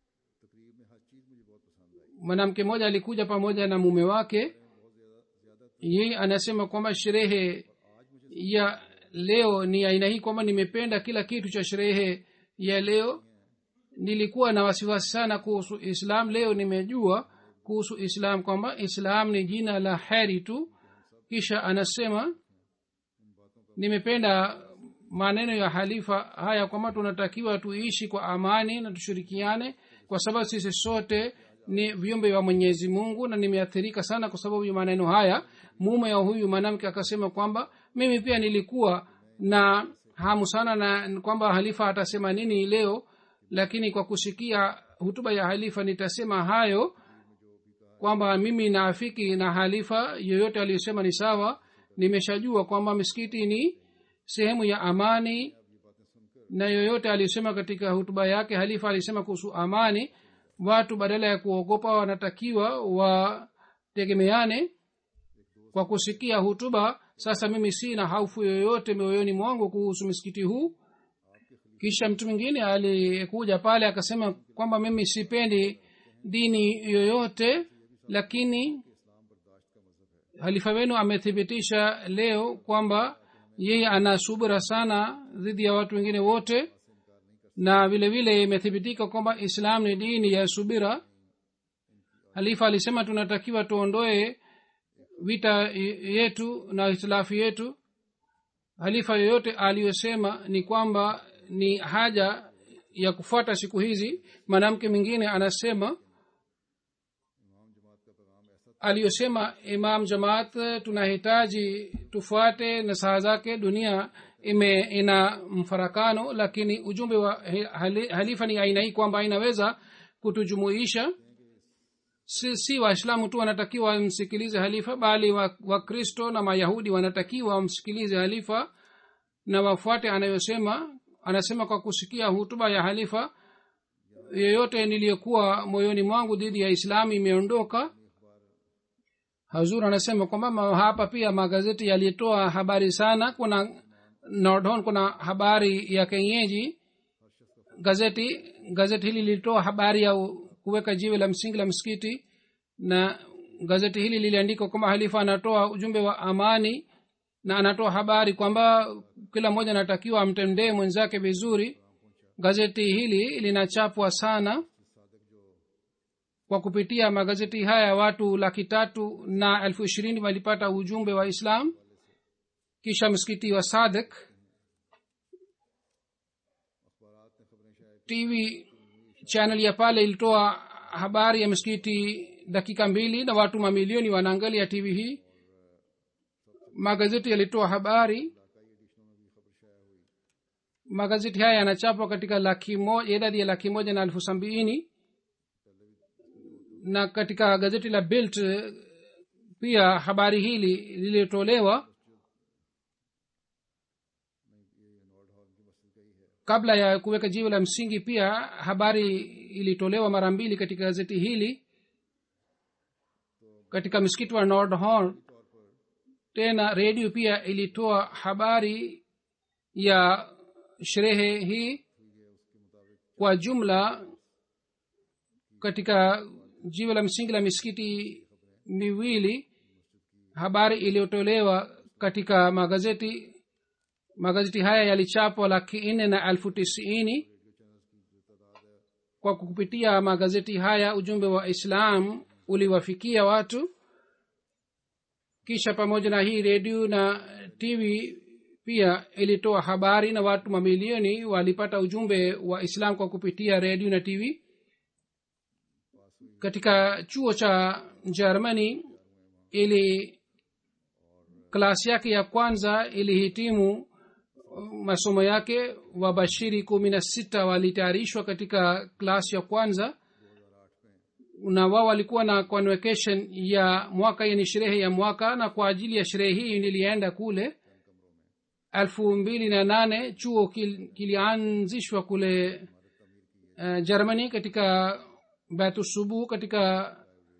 mwanamke mmoja alikuja pamoja na mume wake yeye anasema kwamba sherehe ya leo ni aina hii kwamba nimependa kila kitu cha sherehe ya leo nilikuwa na wasiwasi sana kuhusu islam leo nimejua kuhusu islam kwamba islam ni jina la heri tu kisha anasema nimependa maneno ya halifa haya kwamba tunatakiwa tuishi kwa amani na tushirikiane kwa sababu sisi sote ni viumbe vya mwenyezi mungu na nimeathirika sana kwa sababu ya maneno haya mume wa huyu mwanamke akasema kwamba mimi pia nilikuwa na hamu sana na kwamba halifa atasema nini leo lakini kwa kusikia hutuba ya halifa nitasema hayo kwamba mimi naafiki na halifa yoyote aliyosema ni sawa nimeshajua kwamba misikiti ni sehemu ya amani na yoyote aliyosema katika hutuba yake halifa alisema kuhusu amani watu badala ya kuogopa wanatakiwa wategemeane kwa kusikia hutuba sasa mimi sina haufu yoyote mioyoni mwangu kuhusu misikiti huu kisha mtu mwingine alikuja pale akasema kwamba mimi sipendi dini yoyote lakini halifa wenu amethibitisha leo kwamba yeye ana subira sana dhidi ya watu wengine wote na vile vile imethibitika kwamba islam ni dini ya subira halifa alisema tunatakiwa tuondoe vita yetu na hitilafu yetu halifa yoyote aliyosema ni kwamba ni haja ya kufuata siku hizi mwanamke mwingine anasema aliyosema imam jamaat tunahitaji tufuate nasaha zake dunia ime ina mfarakano lakini ujumbe wa hali, halifa ni aina hii kwamba inaweza kutujumuisha si, si waislamu tu wanatakiwa wamsikilize halifa bali wakristo wa na mayahudi wanatakiwa wamsikilize halifa na wafuate anayosema anasema kwa kusikia hutuba ya halifa yoyote niliyokuwa moyoni mwangu dhidi ya islamu imeondoka hazur anasema kwamba hapa pia magazeti yalitoa habari sana kuna nordhon kuna habari ya kenyeji gazeti gazeti hili lilitoa habari ya kuweka jiwe la msingi la msikiti na gazeti hili liliandikwa kwamba halifa anatoa ujumbe wa amani na anatoa habari kwamba kila mmoja anatakiwa amtendee mwenzake vizuri gazeti hili linachapwa sana kwa kupitia magazeti haya watu laki tatu na elfu ishirini walipata ujumbe wa islam kisha msikiti wa sadik tv channel ya pale ilitoa habari ya msikiti dakika mbili na watu mamilioni wanaangalia tv hii magazeti yalitoa habari magazeti haya yanachapwa katika laki moja idadi ya laki moja na elfu sabini na katika gazeti la bilt pia habari hili lilitolewa kabla ya kuweka jiwe la msingi pia habari ilitolewa mara mbili katika gazeti hili katika msikiti wa nordhorn tena redio pia ilitoa habari ya sherehe hii kwa jumla katika jiwe la msingi la misikiti miwili habari iliyotolewa katika magazeti magazeti haya yalichapwa laki nne na elfu tisini kwa kupitia magazeti haya ujumbe wa islam uliwafikia watu kisha pamoja na hii redio na tv pia ilitoa habari na watu mamilioni walipata ujumbe wa islam kwa kupitia redio na tv katika chuo cha germany ili klasi yake ya kwanza ilihitimu masomo yake wabashiri kumi na sita walitayarishwa katika klasi ya kwanza na wao walikuwa na convocation ya mwaka yani sherehe ya mwaka na kwa ajili ya sherehe hii nilienda kule elfu mbili na nane chuo kil, kilianzishwa kule uh, germany katika batusubu katika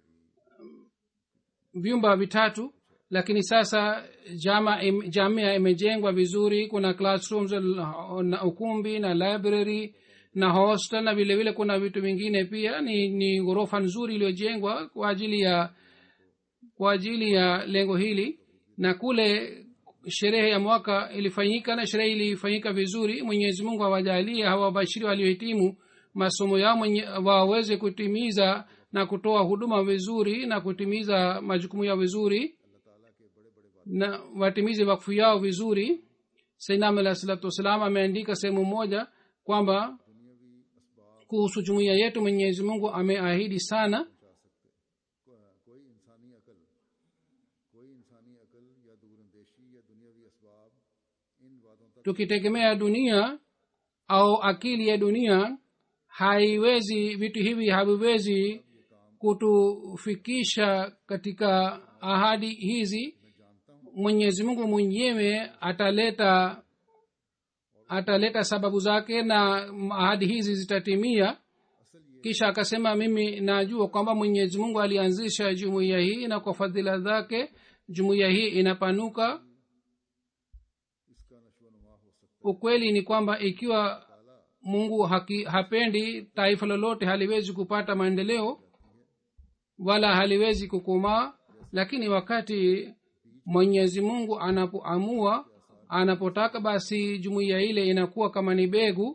vyumba vitatu lakini sasa jama im, jamia imejengwa vizuri kuna classrooms na ukumbi na library na hostel na vile vile kuna vitu vingine pia ni, ni ghorofa nzuri iliyojengwa kwa ajili ya kwa ajili ya lengo hili na kule sherehe ya mwaka ilifanyika na sherehe ilifanyika vizuri mwenyezi mungu awajalie hawa wabashiri waliohitimu masomo yao waweze kutimiza na kutoa huduma vizuri na kutimiza majukumu yao vizuri na watimize wakfu yao vizuri sainam alah salatu wassalam ameandika sehemu moja kwamba kuhusu jumuiya yetu mwenyezi mungu ameahidi sana tukitegemea dunia au akili ya dunia haiwezi vitu hivi haviwezi kutufikisha katika ahadi hizi mwenyezi mungu mwenyewe ataleta ataleta sababu zake na ahadi hizi zitatimia kisha akasema mimi najua kwamba mwenyezi mungu alianzisha jumuiya hii na kwa fadhila zake jumuiya hii inapanuka ukweli ni kwamba ikiwa mungu haki, hapendi taifa lolote haliwezi kupata maendeleo wala haliwezi kukomaa lakini wakati mwenyezi mungu anapoamua anapotaka basi jumuiya ile inakuwa kama ni begu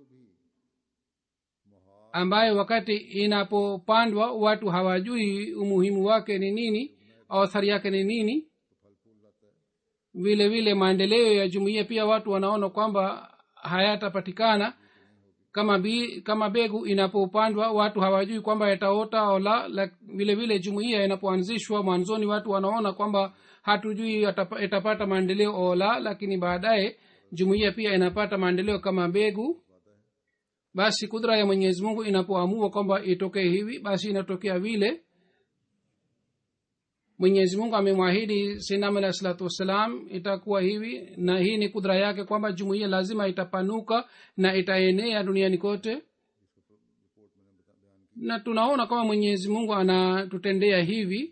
ambayo wakati inapopandwa watu hawajui umuhimu wake ni nini au athari yake ni nini vile vile maendeleo ya jumuiya pia watu wanaona kwamba hayatapatikana kama bi, kama begu inapopandwa watu hawajui kwamba yataota au la, la vile vile jumuiya inapoanzishwa mwanzoni watu wanaona kwamba hatujui itapata maendeleo au la lakini baadaye jumuiya pia inapata maendeleo kama mbegu basi kudra ya mwenyezi mungu inapoamua kwamba itokee hivi basi inatokea vile mwenyezi mungu amemwahidi sinam alah salatu wassalam itakuwa hivi na hii ni kudra yake kwamba jumuiya lazima itapanuka na itaenea duniani kote na tunaona kama mwenyezi mungu anatutendea hivi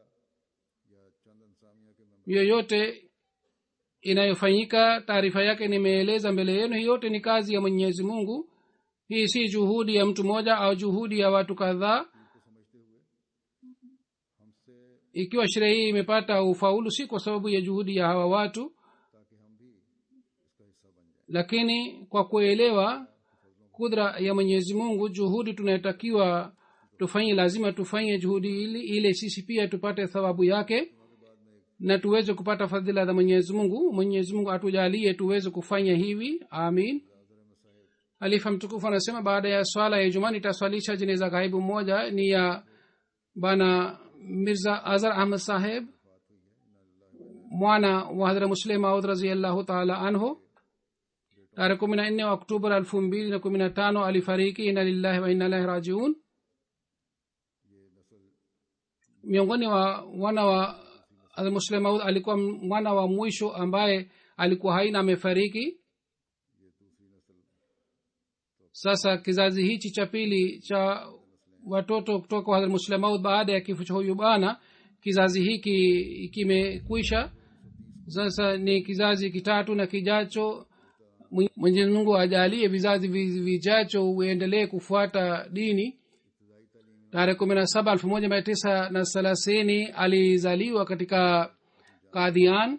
yoyote inayofanyika taarifa yake nimeeleza mbele yenu hii yote ni kazi ya mwenyezi mungu hii si juhudi ya mtu mmoja au juhudi ya watu kadhaa ikiwa sherehe hii imepata ufaulu si kwa sababu ya juhudi ya hawa watu lakini kwa kuelewa kudra ya mwenyezi mungu juhudi tunayotakiwa tufanye lazima tufanye juhudi ili ile sisi pia tupate thawabu yake na tuweze kupata fadhila za mwenyezi mungu mwenyezi mungu atujalie tuweze kufanya hivi amin alifa mtukufu anasema baada ya swala ya ijumaa nitaswalisha jeneza ghaibu moja ni ya bana mirza azar ahmad saheb mwana wa hadhra muslim maud raziallahu taala anhu tarehe kumi na nne oktoba elfu mbili na kumi na tano alifariki ina lillahi wa inna ilahi rajiun miongoni wa wana wa muslim maud alikuwa mwana wa mwisho ambaye alikuwa haina amefariki sasa kizazi hichi cha pili cha watoto kutoka kwa muslemaud baada ya kifo cha huyu bana kizazi hiki kimekwisha sasa ni kizazi kitatu na kijacho mwenyezi mungu ajalie vizazi vi- vijacho uendelee kufuata dini tarehe kumi na saba elfu moja mia tisa na thelathini alizaliwa katika kadhian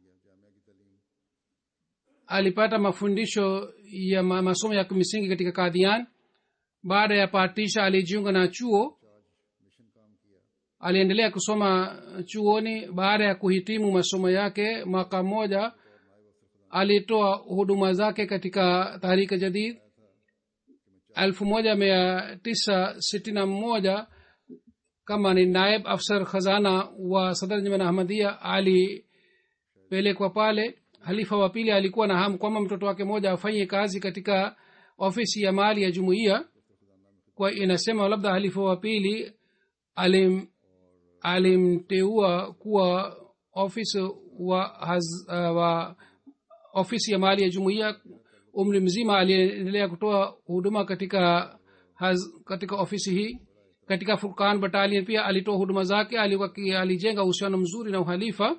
alipata mafundisho ya ma- masomo ya kimsingi katika kadhian baada ya patisha alijiunga na chuo aliendelea kusoma chuoni baada ya kuhitimu masomo yake mwaka mmoja alitoa huduma zake katika tahrika jadid elfu moja mia tisa sitini na moja kama ni naib afsar khazana wa sadar jaman ahmadia alipelekwa pale halifa wa pili alikuwa na hamu kwamba mtoto wake mmoja afanye kazi katika ofisi ya mali ya jumuiya kwa inasema labda halifa wa pili alim alimteua kuwa ofisi wa, haz, uh, wa ofisi ya mali ya jumuiya umri mzima aliendelea kutoa huduma katika haz, katika ofisi hii katika furkan batalion pia alitoa huduma zake alikuwa ki- alijenga uhusiano mzuri na uhalifa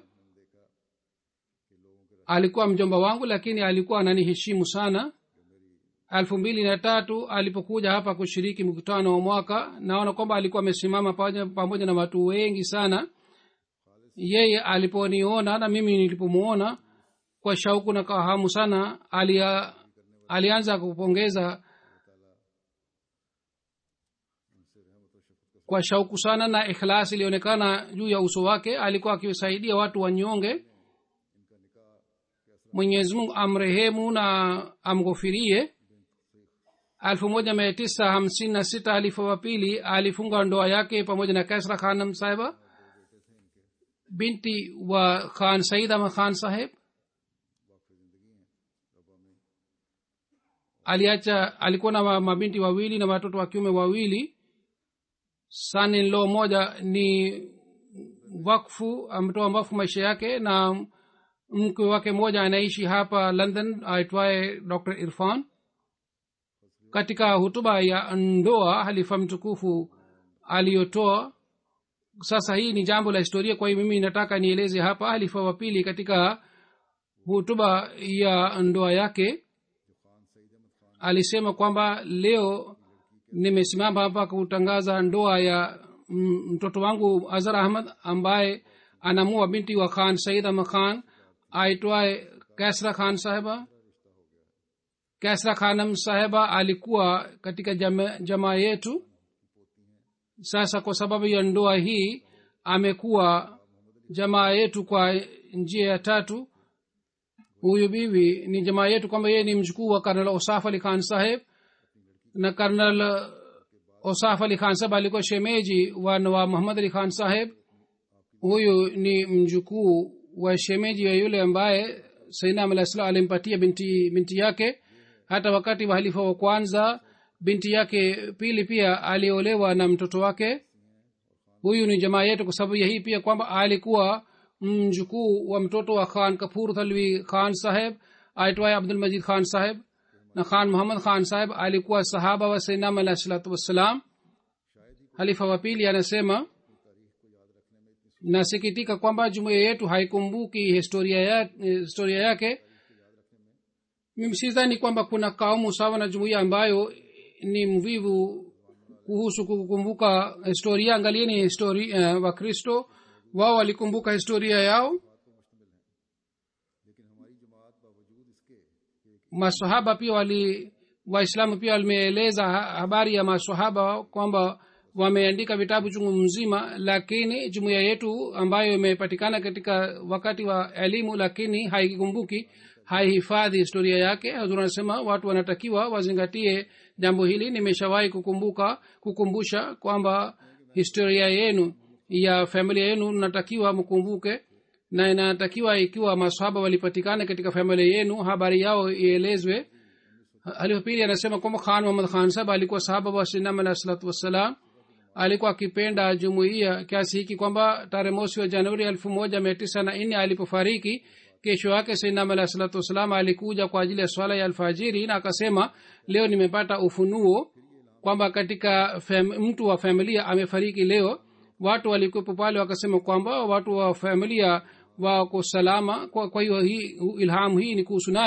alikuwa mjomba wangu lakini alikuwa ananiheshimu sana elfu mbili na tatu alipokuja hapa kushiriki mkutano wa mwaka naona kwamba alikuwa amesimama pamoja, pamoja na watu wengi sana yeye aliponiona na mimi nilipomuona kwa shauku na kwa hamu sana alia, alianza kupongeza kwa shauku sana na ikhlas ilionekana juu ya uso wake alikuwa akiwasaidia watu wanyonge mwenyezi mungu amrehemu na amghofirie elfu moja mia tisa hamsini na sita halifa wa pili alifunga ndoa yake pamoja na kasra khanam sahiba binti wa khan said ahmad khan saheb aliacha alikuwa na ma- mabinti wawili na watoto wa kiume wawili sanilo moja ni wakfu ametoa wakfu maisha yake na mke wake mmoja anaishi hapa london aitwaye dr irfan katika hutuba ya ndoa halifa mtukufu aliyotoa sasa hii ni jambo la historia kwa hiyo mimi nataka nieleze hapa halifa wa pili katika hutuba ya ndoa yake alisema kwamba leo nimesimama hapa kutangaza ndoa ya mm, mtoto wangu azhar ahmad ambaye anamua binti wa khan said ahmad khan aitwaye kasra khan saheba kasra khanam saheba alikuwa katika jama, jamaa yetu sasa kwa sababu ya ndoa hii amekuwa jamaa yetu kwa njia ya tatu huyu bibi ni jamaa yetu kwamba yeye ni mjukuu wa karnal osaf ali khan saheb na karnal osaf ali khan saheb alikuwa shemeji wa nawab muhammad ali khan saheb huyu ni mjukuu wa shemeji wa yule ambaye sainam alah salam alimpatia binti, binti yake hata wakati wa halifa wa kwanza binti yake pili pia aliolewa na mtoto wake huyu ni jamaa yetu kwa sababu ya hii pia kwamba alikuwa mjukuu wa mtoto wa khan kapur thalwi khan saheb aitwaye abdul majid khan saheb na khan muhammad khan saheb alikuwa sahaba wa sainam alah salatu wassalam halifa wa pili anasema nasikitika kwamba jumuiya yetu haikumbuki historia, ya, historia yake mimi sidhani kwamba kuna kaumu sawa na jumuiya ambayo ni mvivu kuhusu kukumbuka historia angalieni historia uh, wakristo wao walikumbuka historia yao masahaba pia wali waislamu pia wameeleza habari ya masahaba kwamba wameandika vitabu chungu mzima lakini jumuiya yetu ambayo imepatikana katika wakati wa elimu lakini haikumbuki haihifadhi historia yake hazur anasema watu wanatakiwa wazingatie jambo hili nimeshawahi kukumbuka kukumbusha kwamba historia yenu ya familia yenu natakiwa mkumbuke na inatakiwa ikiwa masahaba walipatikana katika familia yenu habari yao ielezwe alipili anasema kwamba khan muhammad khan sahab alikuwa sahaba wa sinam alah salatu wassalam alikuwa akipenda jumuiya kiasi hiki kwamba tarehe mosi wa januari elfu moja mia tisa na nne alipofariki kesho yake sainam alah salatu wassalam alikuja kwa ajili ya swala ya alfajiri na akasema leo nimepata ufunuo kwamba katika fam, mtu wa familia amefariki leo watu walikuwepo pale wakasema kwamba watu wa familia wako salama kwa, kwa hiyo hii ilhamu hii ni kuhusu nani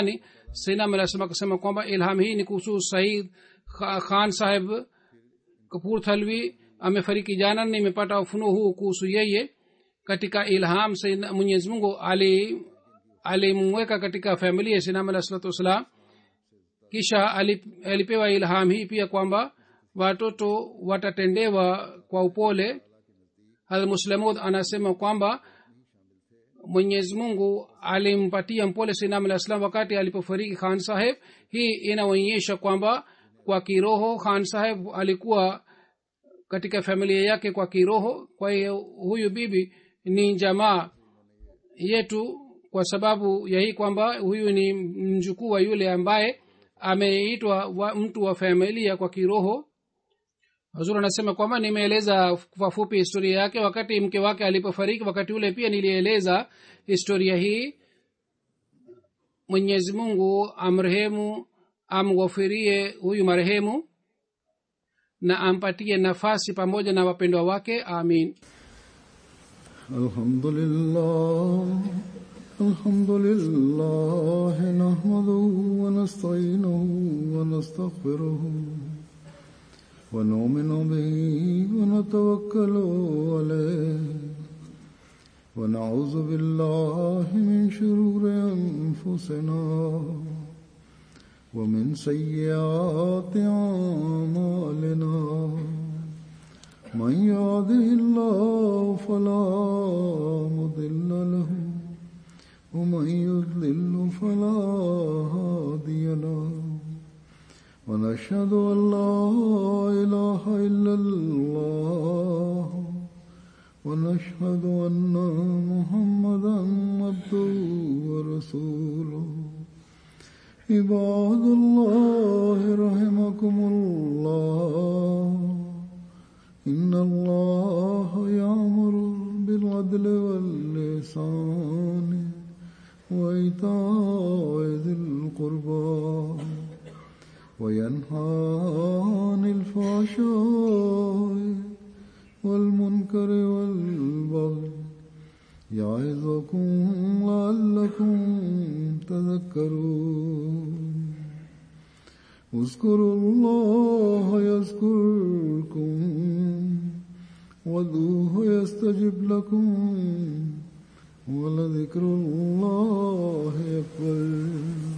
sainam alah salam akasema kwamba ilham hii ni kuhusu said Kha- khan saheb kapur thalwi amefariki jana nimepata ufunuo huu kuhusu yeye katika ilham Sayyidina- mwenyezi mungu ali alimweka katika familia ya sinam alah salatu wassalam kisha alip- alipewa ilham hii pia kwamba watoto watatendewa kwa upole hadmuslamud anasema kwamba mwenyezi mungu alimpatia mpole sinam alah salam wakati alipofariki khan saheb hii inaonyesha kwamba kwa kiroho khan saheb alikuwa katika familia yake kwa kiroho kwa hiyo huyu bibi ni jamaa yetu kwa sababu ya hii kwamba huyu ni mjukuu wa yule ambaye ameitwa wa mtu wa familia kwa kiroho hazur anasema kwamba nimeeleza kwa fupi historia yake wakati mke wake alipofariki wakati ule pia nilieleza historia hii mwenyezi mungu amrehemu amghofirie huyu marehemu na ampatie nafasi pamoja na wapendwa wake amin الحمد لله الحمد لله نحمده ونستعينه ونستغفره ونؤمن به ونتوكل عليه ونعوذ بالله من شرور أنفسنا ومن سيئات أعمالنا من يهده الله فلا مضل له ومن يضلل فلا هادي له ونشهد ان لا اله الا الله ونشهد ان محمدا عبده ورسوله عباد الله رحمكم الله إن الله يأمر بالعدل واللسان وإيتاء ذي القربى وينهى عن الفحشاء والمنكر والبغي يعظكم لعلكم تذكرون اذكروا الله يذكركم وادعوه يستجب لكم ولذكر الله أكبر